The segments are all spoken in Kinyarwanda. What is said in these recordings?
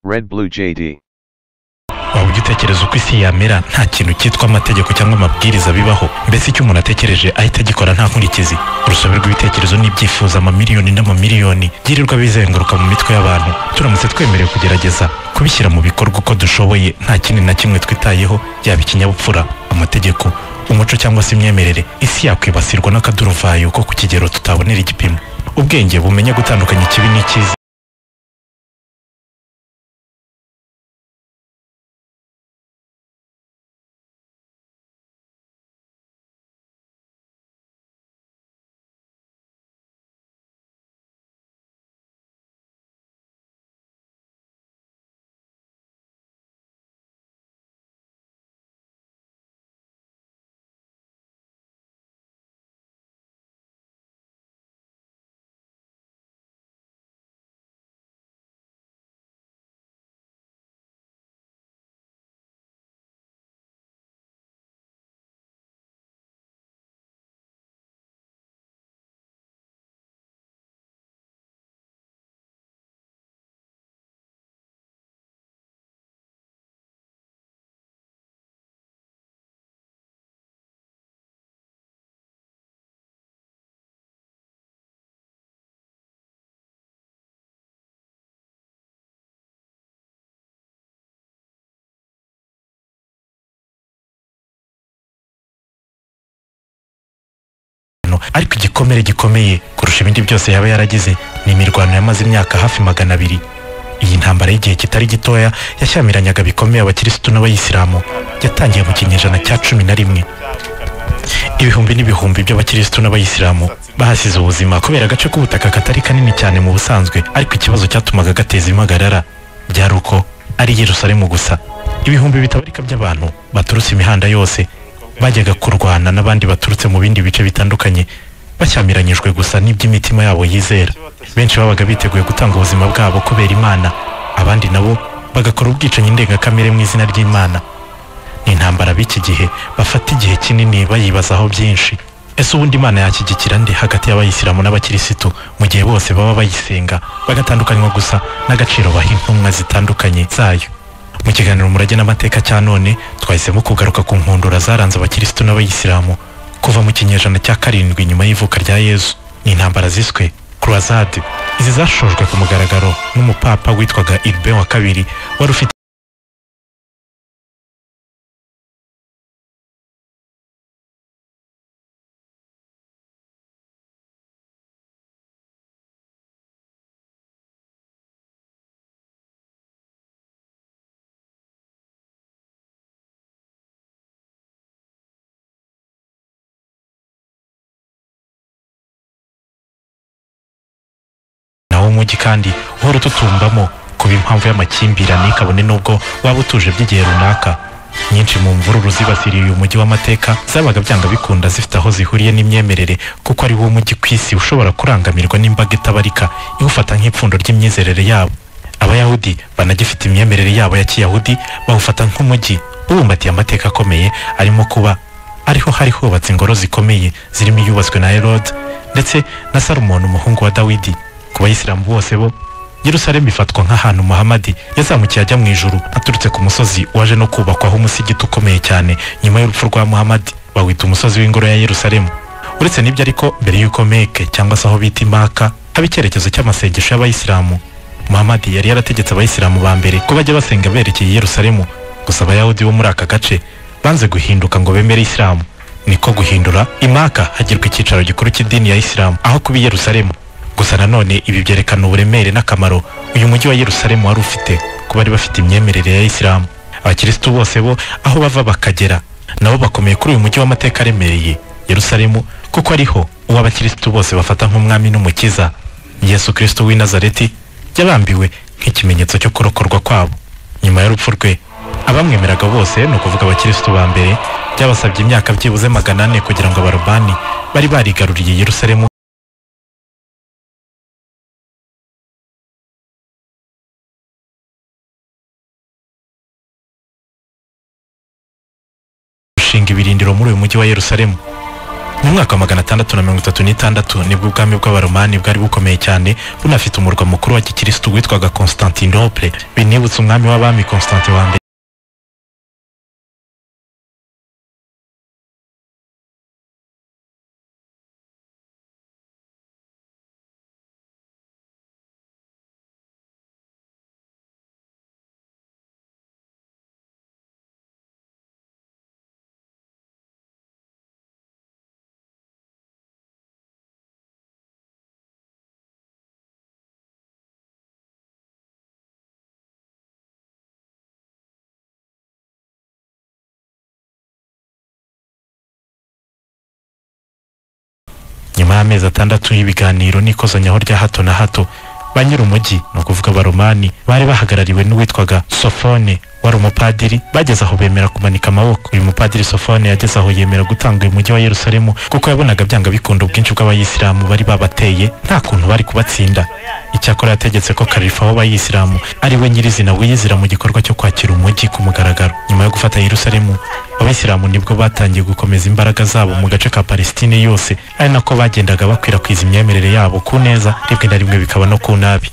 Red Blue JD. waba ugitekereza uko isi yamera nta kintu cyitwa amategeko cyangwa amabwiriza bibaho mbese icyo umuntu atekereje ahita agikora nta nkurikizi urusobe rw'ibitekerezo n'ibyifuzo amamiliyoni n'amamiliyoni byirirwa bizenguruka mu mitwe y'abantu turamutse twemerewe kugerageza kubishyira mu bikorwa uko dushoboye nta kindi na kimwe twitayeho yaba ikinyabupfura amategeko umuco cyangwa se imyemerere isi yakwibasirwa n'akaduruvayo ko ku kigero tutabonera igipimo ubwenge bumenya gutandukanya ikibi n'icyiza ibintu ariko igikomere gikomeye kurusha ibindi byose yaba yaragize ni imirwano yamaze imyaka hafi magana abiri iyi ntambara y'igihe kitari gitoya yashyamiranaga bikomeye abakirisitu n'abayisilamu yatangiye mu kinyejana cya cumi na rimwe ibihumbi n'ibihumbi by'abakirisitu n'abayisilamu bahasize ubuzima kubera agace k'ubutaka katari kanini cyane mu busanzwe ariko ikibazo cyatumaga gateza impagarara byari uko ari yerusalemu gusa ibihumbi bitabarika by'abantu baturutse imihanda yose bajyaga kurwana n'abandi baturutse mu bindi bice bitandukanye bashyamiranyijwe gusa n'iby'imitima yabo yizera benshi babaga biteguye gutanga ubuzima bwabo kubera imana abandi nabo bagakora ubwicanyi ndengakamere mu izina ry'imana ni intambara b'iki gihe bafata igihe kinini bayibazaho byinshi ese ubundi imana yashyigikira nde hagati y'abayisilamu n'abakirisitu mu gihe bose baba bayisenga bagatandukanywa gusa n'agaciro baha intumwa zitandukanye zayo mu kiganiro murage n'amateka cya none twahisemo kugaruka ku nkundura zaranze abakirisitu n'abayisilamu kuva mu kinyejana cya karindwi nyuma y'ivuka rya yezu ni intambara ziswe kurwazade izi zashojwe ku mugaragaro n'umupapa witwaga irbe wa kabiri wari ufite nawo umujyi kandi uhora ututumbamo kuba impamvu y'amakimbirane kabone n'ubwo waba utuje by'igihe runaka nyinshi mu mvururu zibasiriye uyu mujyi w'amateka zabaga byanga bikunda zifite aho zihuriye n'imyemerere kuko ari wo mujyi ku isi ushobora kurangamirwa n'imbaga itabarika iwufata nk'ipfundo ry'imyizerere yabo abayahudi banagifite imyemerere yabo ya kiyahudi bawufata nk'umujyi ubumbatiye amateka akomeye arimo kuba ariho hari hubatse ingoro zikomeye zirimo iyubatswe na herode ndetse na salomoni umuhungu wa dawidi ku bayisilamu bose bo yerusalemu ifatwa nk'ahantu muhamadi yazamukiye ajya mu ijuru aturutse ku musozi waje no kubakwaho umusigiti ukomeye cyane nyuma y'urupfu rwa muhamadi bawita umusozi w'ingoro ya yerusalemu uretse n'ibyo ariko mbere y'uko meke cyangwa se aho bita imaka haba icyerekezo cy'amasengesho y'abayisilamu muhamadi yari yarategetse abayisilamu ba mbere ko bajya basenga berekeye yerusalemu gusa abayahudi bo muri aka gace banze guhinduka ngo bemere isilamu niko guhindura imaka hagirwa icyicaro gikuru cy'idini ya isilamu aho kuba i yerusalemu gusa nanone ibi byerekana uburemere n'akamaro uyu mujyi wa yerusalemu wari ufite ku bari bafite imyemerere ya isilamu abakirisitu bose bo aho bava bakagera nabo bakomeye kuri uyu mujyi w'amateka aremereye yerusalemu kuko ariho uwo abakirisitu bose bafata nk'umwami n'umukiza yesu kirisitu w'i nazareti yabambiwe nk'ikimenyetso cyo kurokorwa kwabo nyuma y'urupfu rwe abamwemeraga bose ni ukuvuga abakirisitu ba mbere byabasabye imyaka byibuze magana ane kugira ngo abarobani bari barigaruriye yerusalemu gushinga ibirindiro muri uyu mujyi wa yerusalemu mu mwaka wa magana atandatu na mirongo itatu n'itandatu nibwo ubwami bw'abaromani bwari bukomeye cyane bunafite umurwa mukuru wa gikirisitu witwaga constantinople binibutsa umwami w'abami constantin wa mbere nyuma y'amezi atandatu y'ibiganiro n'ikozanyaho rya hato na hato ba nyir'umujyi ni ukuvuga abaromani bari bahagarariwe n'uwitwaga sofone wari umupadiri bageze aho bemera kumanika amaboko uyu mupadiri sofone yageze aho yemera gutanga uyu mujyi wa yerusalemu kuko yabonaga byanga bikunda ubwinshi bw'abayisilamu bari babateye nta kuntu bari kubatsinda icyakora yategetse ko kalifa w'abayisilamu ari we nyirizina wiyizira mu gikorwa cyo kwakira umujyi ku mugaragaro nyuma yo gufata yerusalemu abayisilamu nibwo batangiye gukomeza imbaraga zabo mu gace ka palestine yose ari nako bagendaga bakwirakwiza imyemerere yabo ku neza rimwe na rimwe bikaba no ku nabi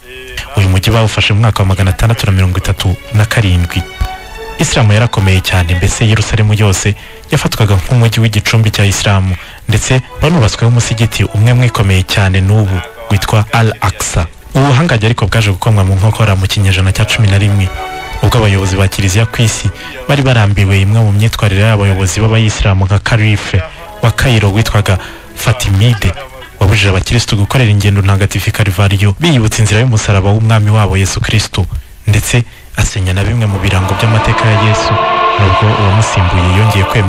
uyu mujyi bawufashe mu mwaka wa magana atandatu na mirongo itatu na karindwi isilamu yarakomeye cyane mbese yerusalemu yose yafatwaga nk'umujyi w'igicumbi cya isilamu ndetse banubatsweho umusigiti umwe mwikomeye cyane n'ubu witwa al aksa ubu buhangange ariko bwaje gukomwa mu nkokora mu kinyejana cya cumi na rimwe ubwo abayobozi ba kiliziya ku isi bari barambiwe imwe mu myitwarire y'abayobozi b'abayisilamu nka karife wa kayiro witwaga fatimide wabujije abakirisitu gukorera ingendo ntagatifu karivariyo biyibutsa inzira y'umusaraba w'umwami wabo yesu kirisitu ndetse asenya na bimwe mu birango by'amateka ya yesu nubwo uwamusimbuye yongeye kwemera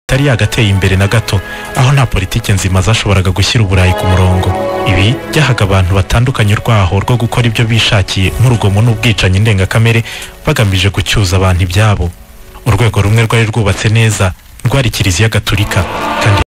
itari yagateye imbere na gato aho nta politiki nzima zashoboraga gushyira uburayi ku murongo ibi byahaga abantu batandukanye urwaho rwo gukora ibyo bishakiye nk'urugomo n'ubwicanyi ndengakamere bagamije gucyuza abantu ibyabo urwego rumwe rwari rwubatse neza rwari kiliziya gaturika kandi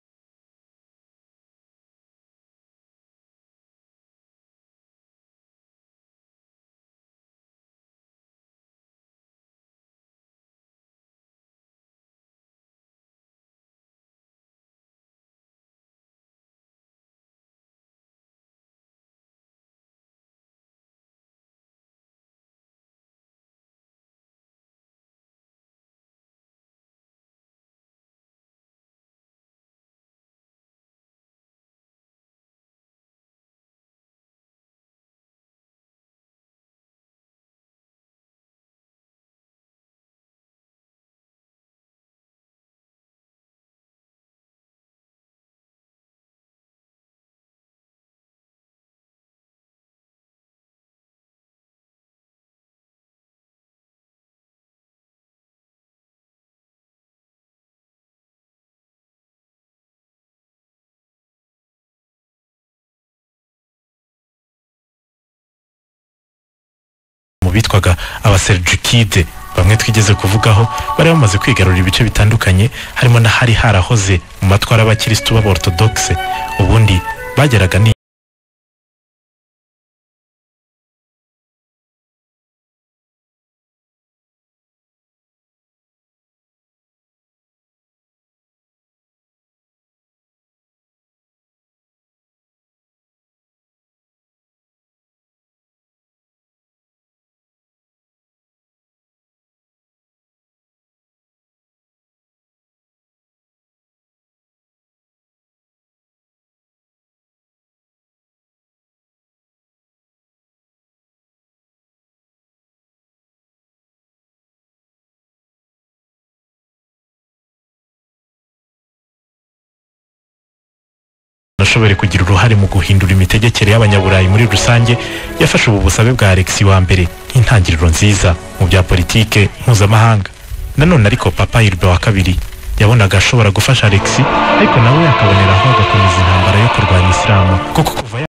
bitwaga abaserujukide bamwe twigeze kuvugaho bari bamaze kwigarurira ibice bitandukanye harimo n'ahari harahoze mu matwara y'abakirisitu b'aborotodokise ubundi bageraga ni nashoboye kugira uruhare mu guhindura imitegekere y'abanyaburayi muri rusange yafashe ubu busabe bwa alexi wa mbere nk'intangiriro nziza mu bya politike mpuzamahanga nanone ariko papa hirwa wa kabiri yabonaga ashobora gufasha alexi ariko nawe akaboneraho agakomeza intambara yo kurwanya isilamu kuko kuva ya-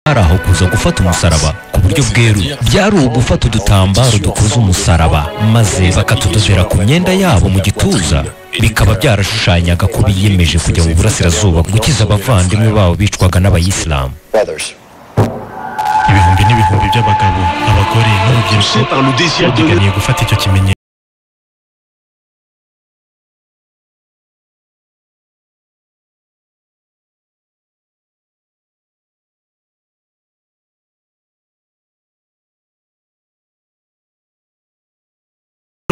hari aho kuza gufata umusaraba ku buryo bweruye byari ugufata udutambaro dukoze umusaraba maze bakatudodera ku myenda yabo mu gituza bikaba byarashushanyaga ko biyemeje kujya mu burasirazuba gukiza abavandimwe babo bicwaga n'abayisilamu brothers. ibihumbi n'ibihumbi by'abagabo abagore n'urubyiruko Poussés par le désir de babiganiye gufata icyo kimenyetso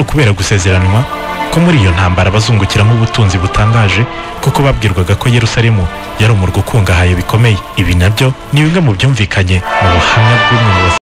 kubera gusezeranwa ko muri iyo ntambara bazungukiramo ubutunzi butangaje kuko babwirwaga ko yerusalemu yari umurwa ukungahaye bikomeye ibi nabyo ni bimwe mu byumvikanye mu buhamya bw'umuyobozi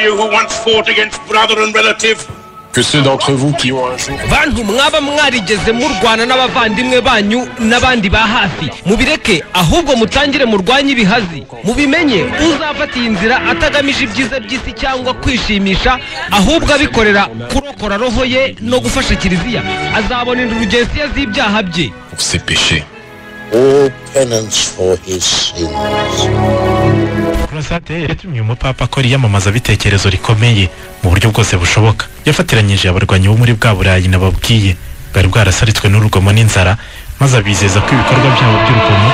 you who once fought against brother and relative, que ceux d'entre vous qui ont un jour bantu mwaba mwarigeze murwana n'abavandimwe banyu n'abandi ba hafi mubireke ahubwo mutangire murwanye ibihazi mubimenye uzafata iyi nzira atagamije ibyiza by'isi cyangwa kwishimisha ahubwo abikorera kurokora roho ye no gufasha kiliziya azabonera urugensiya z'ibyaha bye pour ses péchés. all penance for his sins. Kurasate yatumye umupapa akora iyamamaza bitekerezo rikomeye mu buryo bwose bushoboka yafatiranyije abarwanyi bo muri bwa burayi nababwiye bwari bwarasaritswe n'urugomo n'inzara maze abizeza ko ibikorwa byabo by'urugomo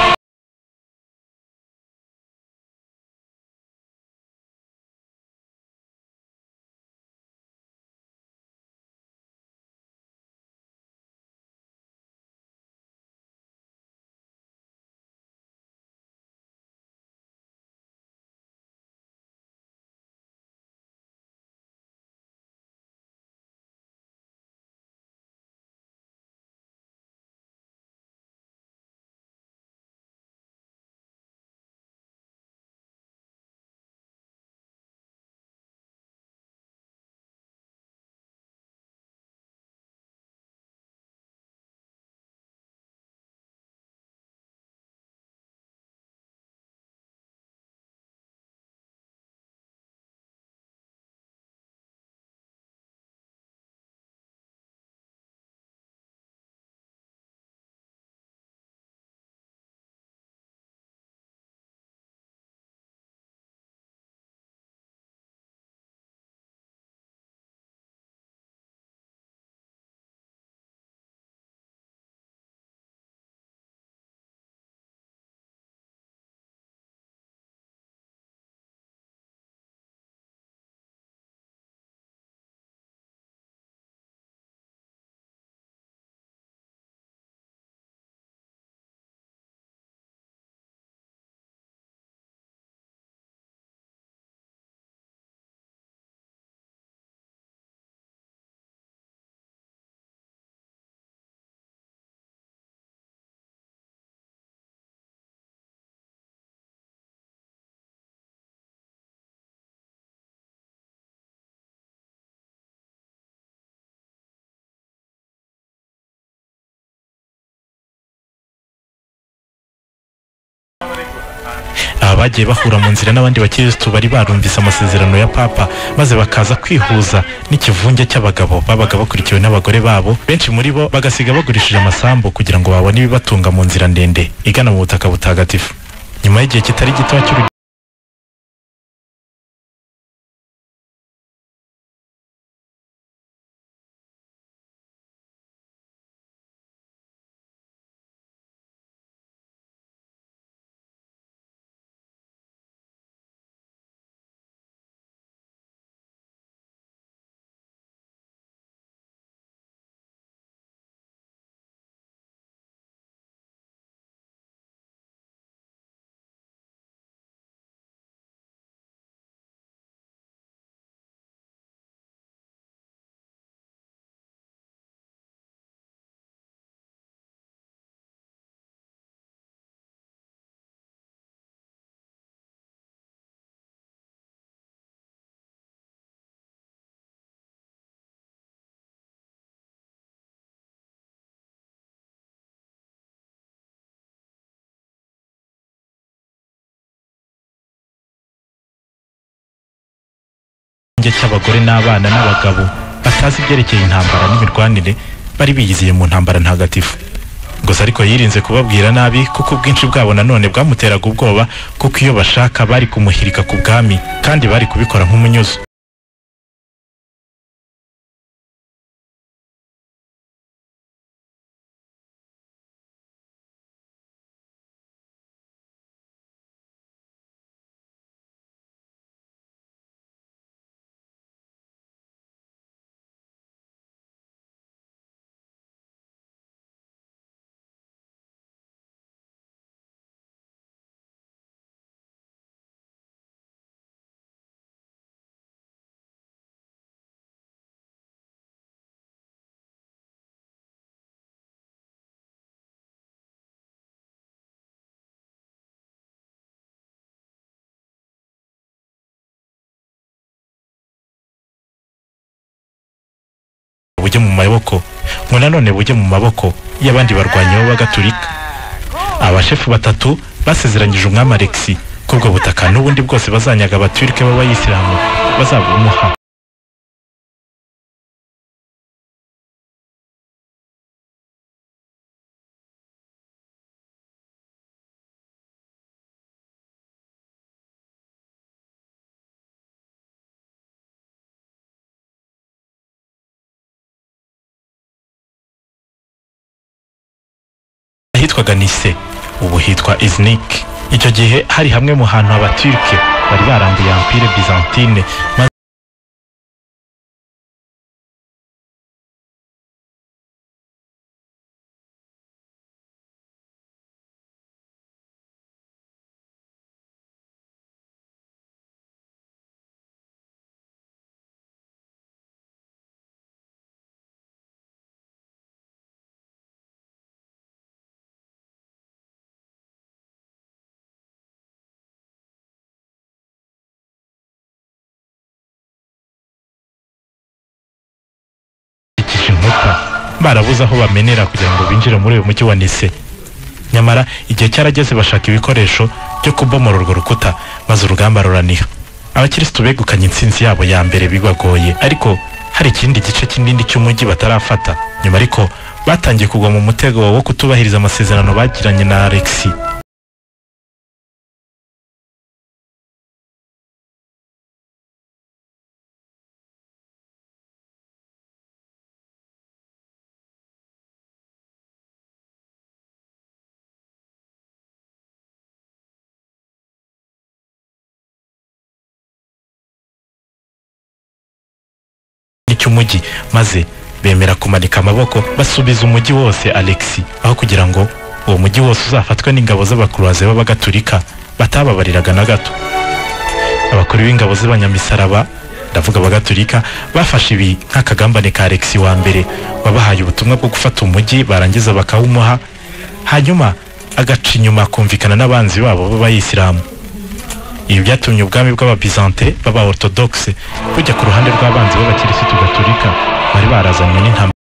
aba bagiye bahura mu nzira n'abandi bakirisitu bari barumvise amasezerano ya papa maze bakaza kwihuza n'ikivunge cy'abagabo babaga bakurikiwe n'abagore babo benshi muri bo bagasiga bagurishije amasambu kugira ngo babone ibibatunga mu nzira ndende igana mu butaka butagatifu nyuma y'igihe kitari gito cy'uru ikirenge cy'abagore n'abana n'abagabo batazi ibyerekeye intambara n'imirwanire bari biyiziye mu ntambara ntagatifu gusa ariko yirinze kubabwira nabi kuko ubwinshi bwabo nanone bwamuteraga ubwoba kuko iyo bashaka bari kumuhirika ku bwami kandi bari kubikora nk'umunyuzo bujye mu maboko ngo nanone bujye mu maboko y'abandi barwanyi b'abagatulika abashefu batatu basezeranyije umwami alexi ko ubwo butaka n'ubundi bwose bazanyaga abaturike b'abayisilamu bazabumuha ahitwaga nise ubu hitwa iznik icyo gihe hari hamwe mu hantu abaturike bari barambuye ampire byzantine maze bakikije inkuta barabuze aho bamenera kugira ngo binjire muri uyu mujyi wa nise nyamara igihe cyarageze bashaka ibikoresho byo kubomora urwo rukuta maze urugamba ruraniha abakirisitu begukanye intsinzi yabo ya mbere bibagoye ariko hari ikindi gice kinini cy'umujyi batarafata nyuma ariko batangiye kugwa mu mutego wo kutubahiriza amasezerano bagiranye na alexi cy'umujyi maze bemera kumanika amaboko basubiza umujyi wose alexi aho kugira ngo uwo mujyi wose uzafatwe n'ingabo z'abakuruwaze b'abagatulika batababariraga na gato abakuru b'ingabo z'abanyamisaraba ndavuga abagatulika bafashe ibi nk'akagambane ka alexi wa mbere wabahaye ubutumwa bwo gufata umujyi barangiza bakawumuha hanyuma agaca inyuma akumvikana n'abanzi babo b'abayisilamu ibi byatumye ubwami bw'ababizante baba orthodoxe bujya ku ruhande rw'abanzi b'abakirisitu gatolika bari barazanywe n'intambara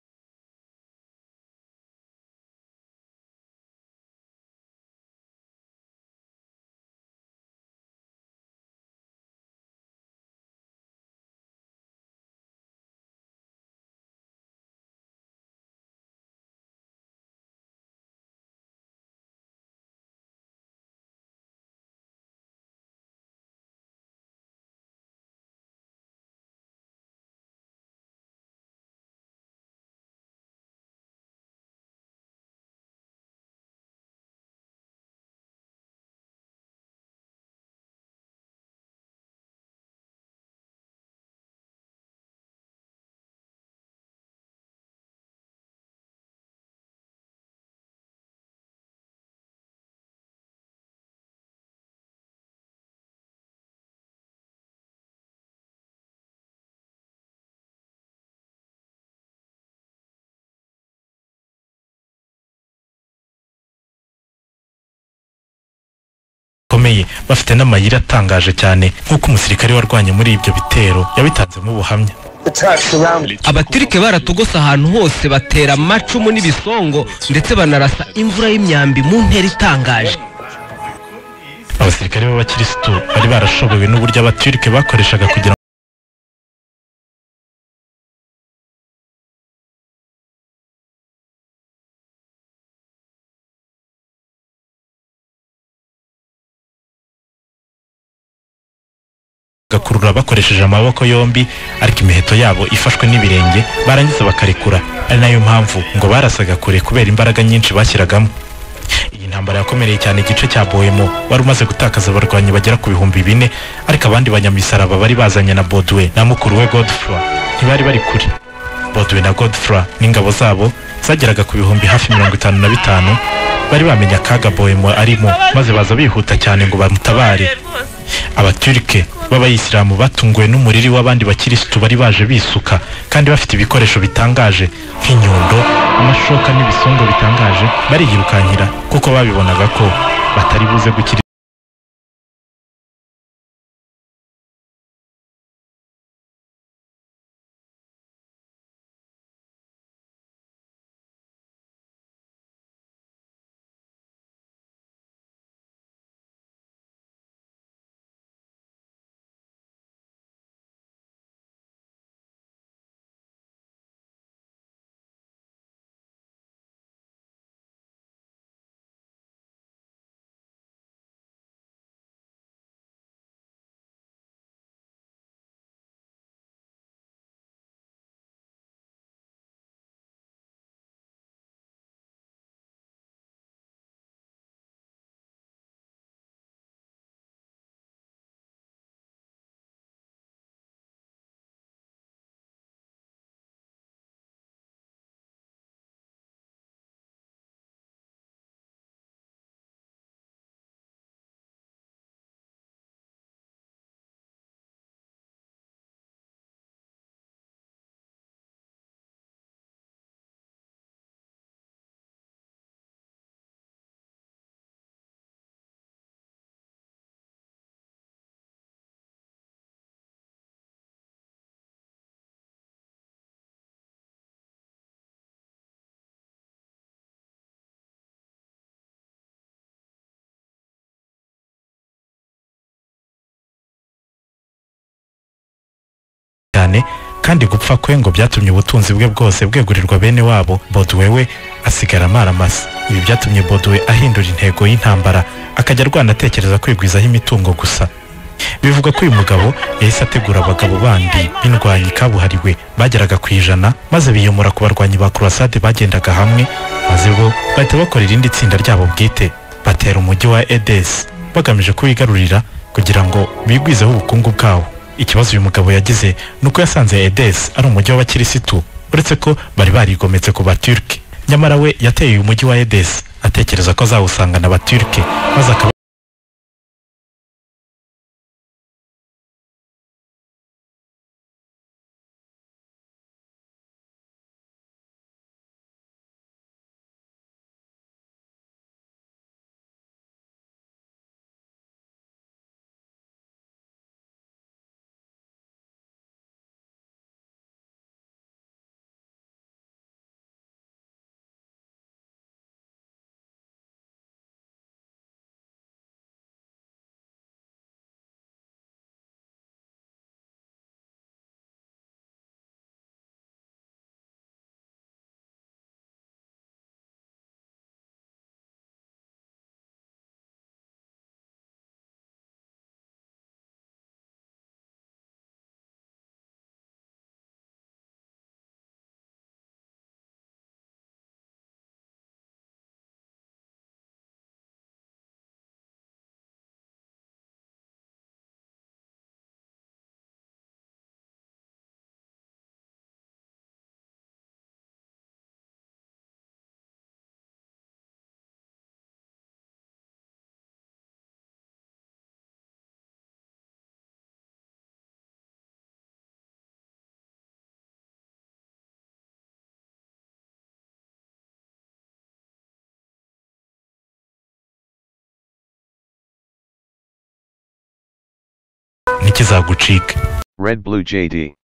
bikomeye bafite n'amayira atangaje cyane nk'uko umusirikare warwanye muri ibyo bitero yabitanzemo ubuhamya abatirike baratugose ahantu hose batera amacumu n'ibisongo ndetse banarasa imvura y'imyambi mu ntera itangaje abasirikare b'abakirisitu bari barashobowe n'uburyo abaturike bakoreshaga kugira ngo gakurura bakoresheje amaboko yombi ariko imiheto yabo ifashwe n'ibirenge barangiza bakarekura ari nayo mpamvu ngo barasaga kure kubera imbaraga nyinshi bashyiragamo iyi ntambara yakomereye cyane igice cya bohemo wari umaze gutakaza abarwanyi bagera ku bihumbi bine ariko abandi banyamisaraba bari bazanye na bodwe na mukuru we godfroy ntibari bari kure bodwe na godfroy n'ingabo zabo zageraga ku bihumbi hafi mirongo itanu na bitanu bari bamenye akaga bohemo arimo maze baza bihuta cyane ngo bamutabare abaturike b'abayisilamu batunguwe n'umuriri w'abandi bakirisitu bari baje bisuka kandi bafite ibikoresho bitangaje nk'inyundo amashoka n'ibisongo bitangaje bariyirukankira kuko babibonaga ko batari buze gukira cyane kandi gupfa kwe ngo byatumye ubutunzi bwe bwose bwegurirwa bene wabo Bodwe we asigara amaramasa ibi byatumye Bodwe ahindura intego y'intambara akajya arwana atekereza kwigwizaho imitungo gusa bivugwa ko uyu mugabo yahise ategura abagabo bandi b'indwanyi kabuhariwe bageraga ku ijana maze biyomora ku barwanyi ba kurasade bagendaga hamwe maze bo bahita bakora irindi tsinda ryabo bwite batera umujyi wa edesi bagamije kuwigarurira kugira ngo bigwizeho ubukungu bwawo ikibazo uyu mugabo yagize ni uko yasanze edesi ari umujyi w'abakirisitu uretse ko bari barigometse ku baturike nyamara we yateye uyu mujyi wa edesi atekereza ko azawusangana abaturike maze akaba ntikizagucike Red Blue JD.